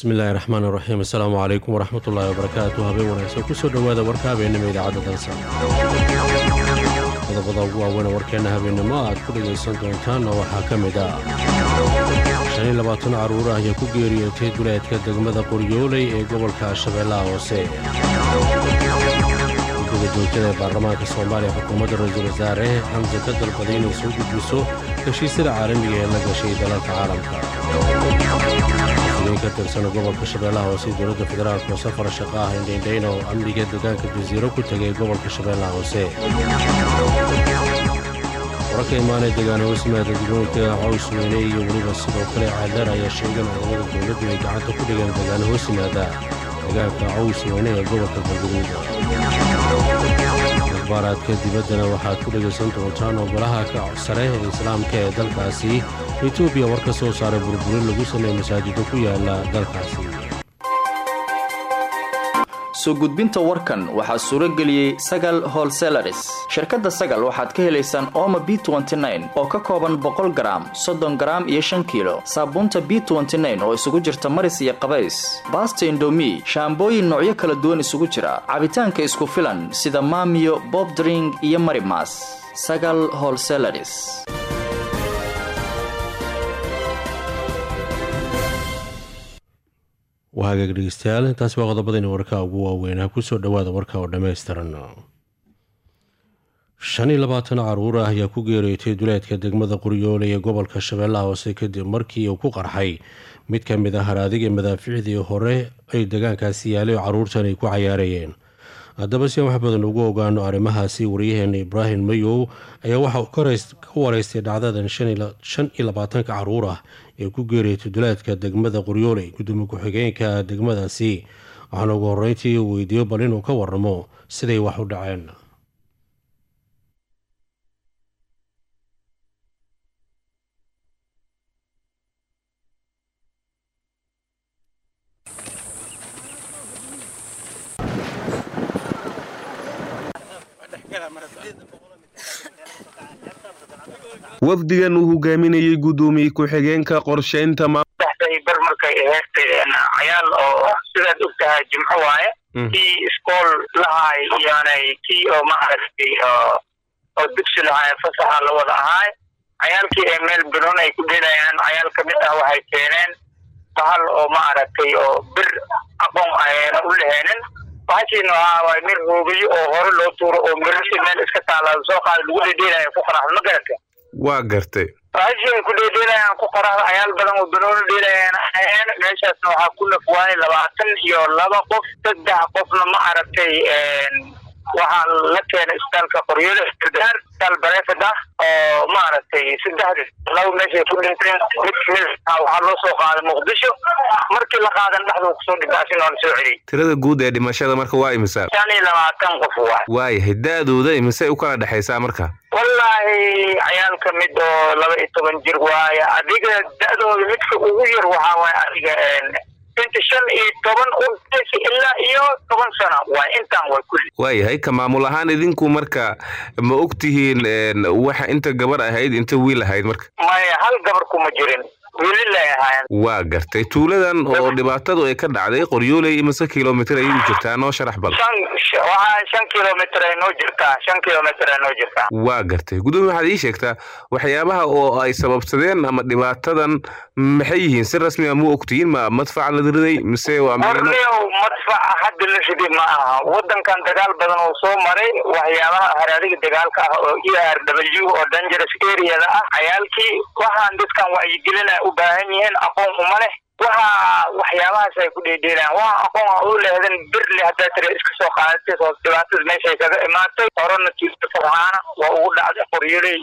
bismillaahi raxmaan raxiim assalaamu calaykum waraxmatullaahi wabarakaatu habeen wanaagsan kusoo dhowaada warka habeennimo idaacadda dansa qodobada ugu waaweyn warkeenna habeennimo aad ku dhegaysan doontaanna waxaa ka mid ah shan iyo labaatan carruur ah ayaa ku geeriyootay duleedka degmada qoryooley ee gobolka shabeellaha hoose guddiga joogtada ee baarlamaanka soomaaliya xukuumadda ra-iisul wasaare xamse ka dalbaday inay soo gudbiso heshiisyada caalamiga ee la gashay dalalka caalamka ka tirsan gobolka shabeellaha hoose dowladda federaalk oo safar shaqo ah indhaindhayna oo amniga deegaanka jasiiro ku tegay gobolka shabeellaha hoose wararka imaanee deegaan hoosmaada degmooyinka caws weyne iyo weliba sidoo kale caadeer ayaa sheegan ciidamada dowladdu ay gacanta ku dhigeen deegaan hoosmaada deegaanka caws weyne ee gobolka galguduud akhbaaraadka dibaddana waxaad ku dhegaysan doontaan ogolaha ka sare ee islaamka ee dalkaasi etoobiya war ka soo saaray burburin lagu sameeye masaajido ku yaala dalkaasi soo gudbinta warkan waxaa suuro geliyey sagal holselaris shirkadda sagal waxaad ka helaysaan ooma b oo ka kooban boqol garaam soddon garaam iyo shan kiilo saabuunta b oo isugu jirta maris iyo qabays baasta indomi shaambooyin noocyo kala duwan isugu jira cabitaanka isku filan sida maamiyo bobdring iyo marimas sagal holselaris waa hagaag dhegeystayaal intaasi waa qodobadayna warka ugu waaweynaa kusoo dhowaada warka oo dhammaystiran shan iyo labaatan carruur ah ayaa ku geereeytay duleedka degmada qoryoole ee gobolka shabeellaha hoose kadib markii uu ku qarxay mid ka mid ah haraadiga madaaficdii hore ay deegaankaasi yaalay oo carruurtan ay ku cayaarayeen haddaba si aan wax badan ugu ogaano arrimahaasi waryaheena ibraahim mayow ayaa waxa uu ka wareystay dhacdadan shan iyo labaatanka carruur ah ee ku geeriyatay duleedka degmada qoryooley gudoomiye ku-xigeenka degmadaasi waxaana ugu horreyntii uu weydiiyo bal inuu ka waramo siday wax u dhaceen wafdigan uu hogaaminayey guddoomiye ku-xigeenka qorshaynta bar markay ahayd cayaal oo sidaad og tahay jimco waaye kii iskool lahaay iyoonay kii oo maaragtay oo dugsi lahaay fasaxa la wada ahaay cayaalkii ee meel biloon ay ku dhelayaan cayaal ka mid ah waxay keeneen bahal oo maaragtay oo bir aqoon ayna u laheenin bahashiina waa mir hoogayo oo hore loo tuuro oo mirasi meel iska taala soo qaada lagu dhedheelaya ku qaraxda ma garata waa gartay bahashiin ku dhedheelayaan ku qaraxda cayaal badan oo banooni dheelayaan aheen meeshaasna waxaa ku nafwaanay labaatan iyo laba qof saddex qofna ma aragtay waxaa la keenay isbitaalka qoryoole gargaar isbitaal bareefad ah oo maaragtay saddexdi laba meeshay ku dhinteen mid kamid waxaa loo soo qaaday muqdisho markii la qaadan dhexduu kusoo dhibaasin oo la soo celiyey tirada guud ee dhimashada marka waa imisa shan iyo labaatan qof waay waayahay da-dooda imisay u kala dhexaysaa marka wallaahi cayaal ka mid oo laba iyo toban jir waaye adiga da-dooda midka ugu yar waxaa waaye adiga inta shan iyo toban udaysa ilaa iyo toban sano waay intaan way kulli waayahay ka maamul ahaan idinku marka ma og tihiin waxa inta gabar ahayd inta wiil ahayd marka maya hal gabar kuma jirin wiililay ahaayeen waa gartay tuuladan oo dhibaatadu ay ka dhacday qoryooley imise kilomitr ayay jirtaa noo sharax bal shan waxaa shan kilomitr ay noo jirtaa shan kilomitr ay noo jirtaa waa gartay gudoomiye waxaad ii sheegtaa waxyaabaha oo ay sababsadeen ama dhibaatadan maxay yihiin si rasmi a mu ogtihiin ma madfac la riday mise waa horniow madfaca hadda la riday ma aha wadankan dagaal badan oo soo maray waxyaabaha haraadiga dagaalka ah oo e r w oo dangerous areada ah cayaalkii waxaan dadkan wacyigelina u baahan yihiin aqoon uma leh waxa waxyaabahaas ay ku dheedheelaan waxa aqoon a u lehdan birle haddaa tira iska soo qaadatay oo dhibaatada meeshay kaga imaatay horena tuuta farhaana waa ugu dhacday qoryoley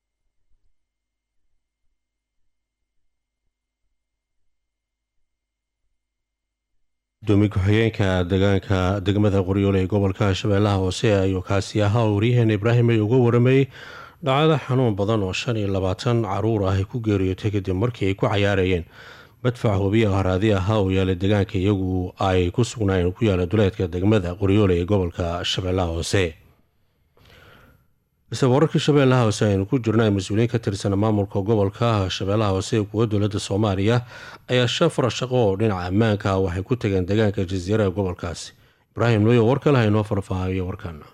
gudoomiye ku-xigeenka deegaanka degmada qoryoole ee gobolka shabeellaha hoose ayuu kaasi ahaa oo waryaheena ibraahim ay uga waramayey dhacdo xanuun badan oo shan iyo labaatan caruur ah ay ku geeriyootay kadib markii ay ku cayaarayeen madfac hubiya haraadi ahaa oo yaala deegaanka iyagu ay ku sugnaayeen ku yaala duleedka degmada qoryoole ee gobolka shabeellaha hoose balse wararkii shabeellaha hoose aynu ku jirna mas-uuliyiin ka tirsan maamulka gobolka shabeellaha hoose ee kuwa dowladda soomaaliya ayaa shafar shaqo oo dhinaca ammaanka ah waxay ku tageen deegaanka jasiira ee gobolkaasi ibraahim nuyo war kale haynoo farfaahayo warkaana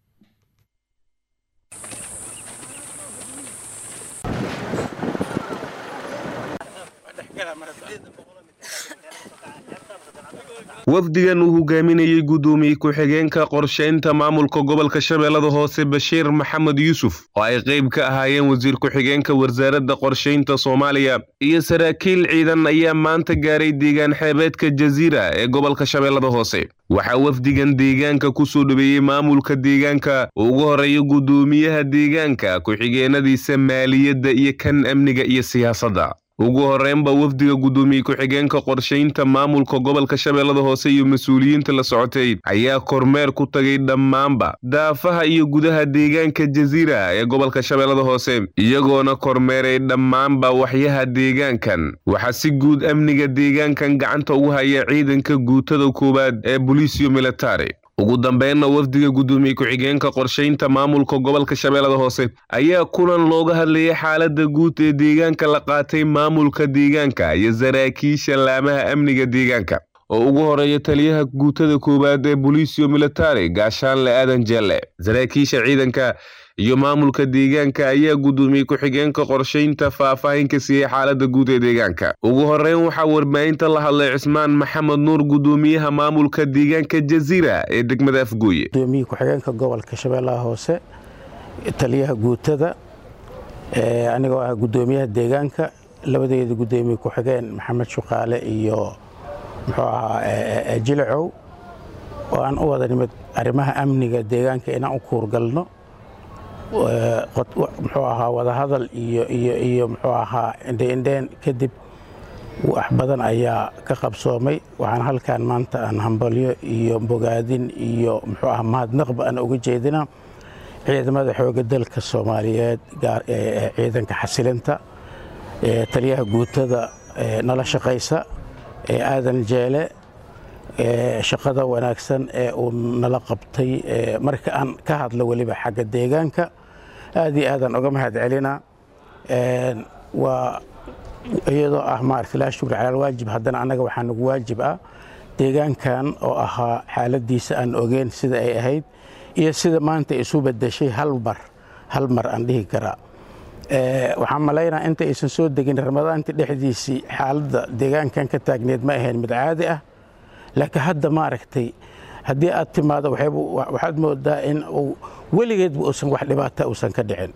wafdigan uu hogaaminayey guddoomiye ku-xigeenka qorshaynta maamulka gobolka shabeellada hoose bashiir maxamed yuusuf oo ay qayb ka ahaayeen wasiir ku-xigeenka wasaaradda qorshaynta soomaaliya iyo saraakiil ciidan ayaa maanta gaaray deegaan xeebeedka jasiira ee gobolka shabeellada hoose waxaa wafdigan deegaanka ku soo dhaweeyey maamulka deegaanka ugu horeeya guddoomiyaha deegaanka ku-xigeenadiisa maaliyadda iyo kan amniga iyo siyaasadda ugu horreynba wafdiga guddoomiye ku-xigeenka qorshaynta maamulka gobolka shabeellada hoose iyo mas-uuliyiinta la socotay ayaa kormeer ku tagay dhammaanba daafaha iyo gudaha deegaanka jasiira ee gobolka shabeellada hoose iyagoona kormeeray dhammaanba waxyaha deegaankan waxaa si guud amniga deegaankan gacanta ugu haya ciidanka guutada koowaad ee boliisio militari ugu dambeynna wafdiga guddoomiye ku-xigeenka qorshaynta maamulka gobolka shabeellada hoose ayaa kulan looga hadlayay xaaladda guud ee deegaanka la qaatay maamulka deegaanka iyo saraakiisha laamaha amniga deegaanka oo ugu horeeya taliyaha guutada koowaad ee boliisio militari gaashaanle aadan jelle saraakiisha ciidanka iyo maamulka deegaanka ayaa guddoomiye ku-xigeenka qorshaynta faahfaahin ka siiyey xaaladda guud ee deegaanka ugu horreyn waxaa warbaahinta la hadlay cismaan maxamed nuur guddoomiyaha maamulka deegaanka jasiira ee degmada afgooye gudoomiye ku-xigeenka gobolka shabeellaha hoose taliyaha guutada anigoo ah guddoomiyaha deegaanka labadeeda guddoomiye ku-xigeen maxamed shuqaale iyo muxuu ahaa jilicow oo aan u wada nimid arrimaha amniga deegaanka inaan u kuurgalno muxuu ahaa wadahadal iyo iyo iyo muxuu ahaa indheindheen kadib wax badan ayaa ka qabsoomay waxaan halkan maanta aan hambalyo iyo bogaadin iyo muxuu ahaa mahadnaqba aan uga jeedina ciidamada xooga dalka soomaaliyeed ciidanka xasilinta taliyaha guutada nala shaqaysa aadan jeele shaqada wanaagsan ee uu nala qabtay marka aan ka hadlo weliba xagga deegaanka aad iyo aadaan uga mahad celina waa iyadoo ah maarata laa shukri cala alwaajib haddana annaga waxaa nagu waajib ah deegaankan oo ahaa xaaladiisa aan ogeyn sida ay ahayd iyo sida maanta isu bedeshay hal mar hal mar aan dhihi karaa waxaan malaynaa inta aysan soo degin ramadaanta dhexdiisii xaaladda deegaankan ka taagneed ma ahayn mid caadi ah laakiin hadda maaragtay haddii aad timaado waxaad moodaa in uu weligeedba uusan wax dhibaata uusan ka dhicin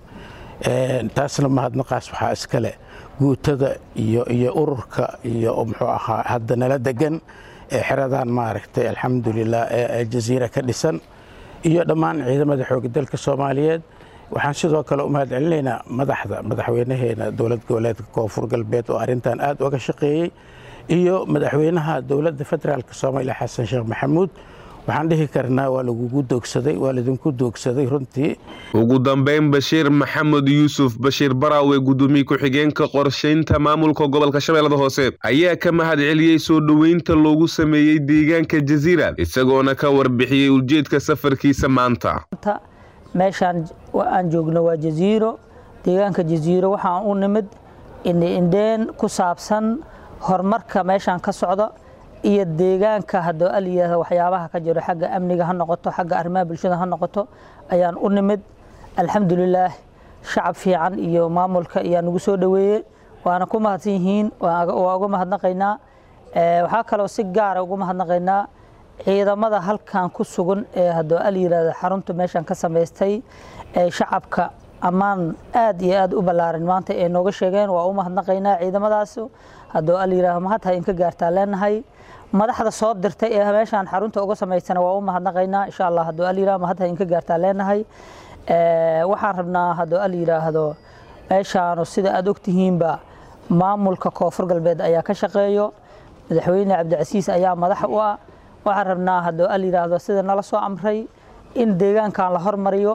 taasna mahadnaqaas waxaa iskale guutada iyo iyo ururka iyo muxuu ahaa hadda nala degan ee xeradan maaragtay alxamdulilah ee jasiira ka dhisan iyo dhammaan ciidamada xooga dalka soomaaliyeed waxaan sidoo kale u mahad celinaynaa madaxda madaxweynaheena dowlad goboleedka koonfur galbeed oo arrintan aad uga shaqeeyey iyo madaxweynaha dowladda federaalk soomaaliya xasan sheekh maxamuud waxaan dhihi karnaa waa lagugu doogsaday waa laidinku doogsaday runtii ugu dambeyn bashiir maxamed yuusuf bashiir baraawe guddoomiye ku-xigeenka qorshaynta maamulka gobolka shabeellada hoose ayaa ka mahad celiyey soo dhoweynta loogu sameeyey deegaanka jasiira isagoona ka warbixiyey ujeedka safarkiisa maanta meeshaan aan joogno waa jasiiro deegaanka jasiiro waxaan u nimid indheindheen ku saabsan horumarka meeshaan ka socda iyo deegaanka haddoo alyihahda waxyaabaha ka jiro xagga amniga ha noqoto xagga arrimaha bulshada ha noqoto ayaan u nimid alxamdulilaah shacab fiican iyo maamulka ayaa nagu soo dhoweeyey waana ku mahadsan yihiin waa uga mahadnaqaynaa waxaa kaloo si gaara ugu mahadnaqaynaa ciidamada halkan ku sugan ee haddoo al yihahda xarunta meeshan ka samaystay ee shacabka ammaan aad iyo aad u ballaaran maanta ay nooga sheegeen waa u mahadnaqaynaa ciidamadaas haddoo al yihahdo mahadha inka gaartaa leenahay madaxda soo dirtay ee meeshaan xarunta uga samaysana waa u mahadnaqaynaa insha allah haddoo al yihahdo mahadha inka gaartaa leenahay waxaan rabnaa haddoo al yidhaahdo meeshaanu sida aad ogtihiinba maamulka koonfur galbeed ayaa ka shaqeeyo madaxweyne cabdicasiis ayaa madax u ah waxaan rabnaa haddoo al yidhaahdo sida nala soo amray in deegaankan la hormariyo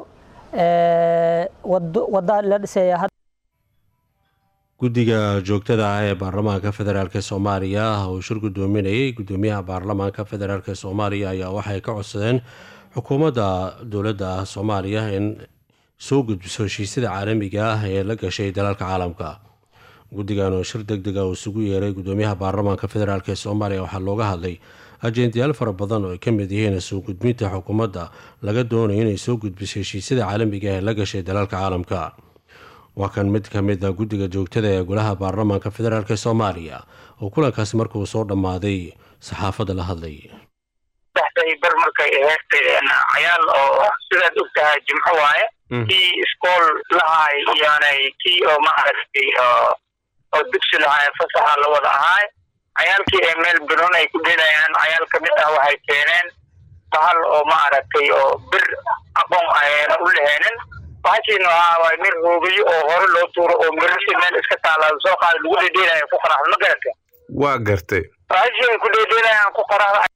wada la dhiseeya guddiga joogtada ah ee baarlamaanka federaalk soomaaliya uu shir gudoominayay gudoomiyaha baarlamaanka federaalk soomaaliya ayaa waxay ka codsadeen xukuumadda dowladda soomaaliya in soo gudbiso heshiisyada caalamiga ah ee la gashay dalalka caalamka guddigan oo shir deg deg ah uu isugu yeeray gudoomiyaha baarlamaanka federaalk ee soomaaliya waxaa looga hadlay ajendayaal fara badan oo ay ka mid yihiin soo gudbinta xukuumadda laga doonayo inay soo gudbiso heshiisyada caalamiga ee la gashay dalalka caalamka waa kan mid ka mid a guddiga joogtada ee golaha baarlamaanka federaalk ee soomaaliya oo kulankaasi markuu soo dhammaaday saxaafadda la hadlay saxday bar markay ahayd cayaal oo sidaad og tahay jimco waaye kii iskool lahaay iyoonay kii oo maaragtay oo dugsi lahaay fasaxa la wada ahaay cayaalkii ee meel biloon ay ku dhelayaan cayaal ka mid ah waxay keeneen bahal oo maaragtay oo bir aqoon ayna u laheenin bahashiina waxaa waay mir hoogayo oo hore loo tuuro oo mirashii meel iska taalaado soo qaada lagu dhedheelaya ku qaraxda ma garata waa gartay bahashii ay ku dhedheelayaan ku qaraxda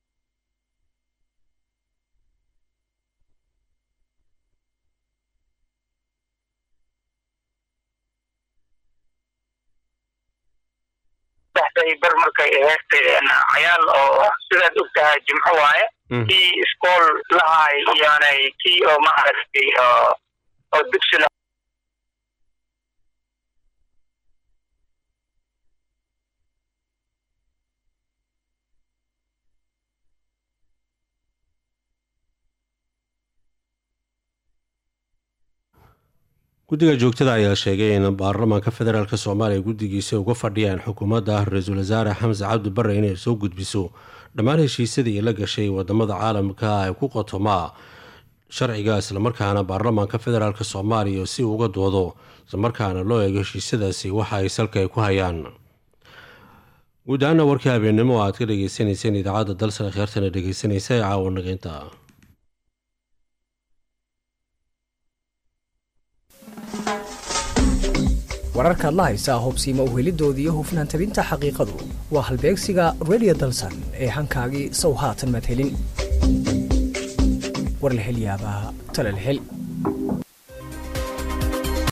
bar markay ahayd cayaal oo sidaad og tahay jimco waaye kii iskool lahaay iyoonay kii oo maaragtay oo dugsi la guddiga joogtada ayaa sheegay in baarlamaanka federaalk soomaaliya guddigiisa uga fadhiyaan xukuumadda ra-iisul wasaare xamse cabdi bare inay soo gudbiso dhammaan heshiisyadii la gashay wadamada caalamka ee ku qotomaa sharciga islamarkaana baarlamaanka federaalk soomaaliya si uga doodo islamarkaana loo eego heshiisyadaasi waxa ay salka ay ku hayaan guud ahaana warkii habeennimo aad ka dhageysaneyseen idaacadda dalsane kheertana dhegeysanaysa ee caawa nageynta wararkaad la haysaa hubsiima uhelidooda iyo hufnaan tabinta xaqiiqadu waa halbeegsiga redio dalsan ee hankaagii sow haatan madhelin war la hel yaabaa talal hel